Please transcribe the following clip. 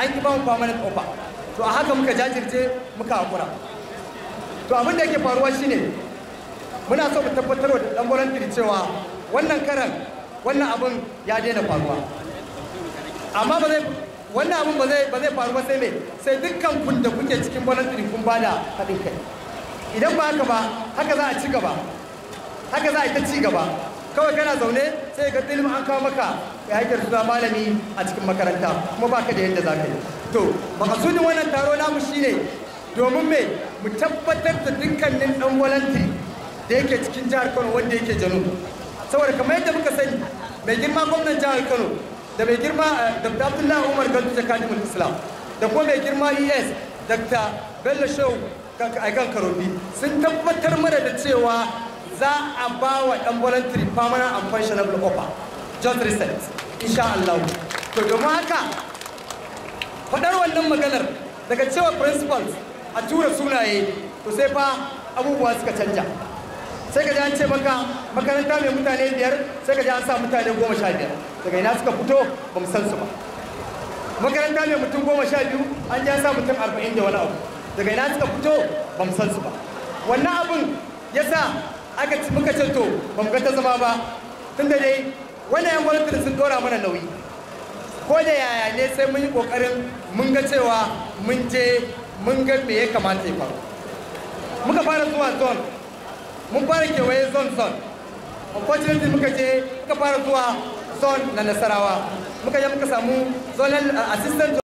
an ki ba mu permanent offer to a haka muka jajirce muka hakura to abin da yake faruwa shine muna so mu tabbatar da dan voluntary cewa wannan karan wannan abin ya daina faruwa amma ba zai wannan abin ba zai ba zai faru ba sai me sai dukkan kun da kuke cikin voluntary kun bada haɗin kai idan ba haka ba haka za a ci gaba haka za a yi ta ci gaba kawai kana zaune sai ga ilimin an kawo maka ya haikar suna malami a cikin makaranta kuma baka da yadda za ka yi to makasudin wannan taro namu shine domin me mu tabbatar da dukkanin dan voluntary da yake cikin jihar Kano wanda yake Janu saboda kamar yadda muka sani mai girma gwamnan jihar Kano da mai girma Dr. Abdullahi Umar Gandu Jakadimul Islam da kuma mai girma ES Dr. Bello Shehu Aikan Karobi sun tabbatar mana da cewa za a ba wa ɗan voluntary permanent and functionable offer just recent insha Allah to domin haka faɗar wannan maganar daga cewa principals a tura sunaye to sai fa abubuwa suka canja sai ka ji an ce maka makaranta mai mutane biyar sai ka ji an sa mutane goma sha biyar daga ina suka fito ba mu san su ba makaranta mai mutum goma sha biyu an ji an sa mutum arba'in da wani abu daga ina suka fito ba mu san su ba wannan abun ya sa aka ci muka ce to ba mu ga ta zama ba tun da dai wannan yan gwamnati sun dora mana nauyi ko da yaya ne sai mun yi kokarin mun ga cewa mun je mun ga me ya kamata ya faru muka fara zuwa zone mun fara kewaye zone zone unfortunately muka je muka fara zuwa zone na nasarawa muka je muka samu zonal assistant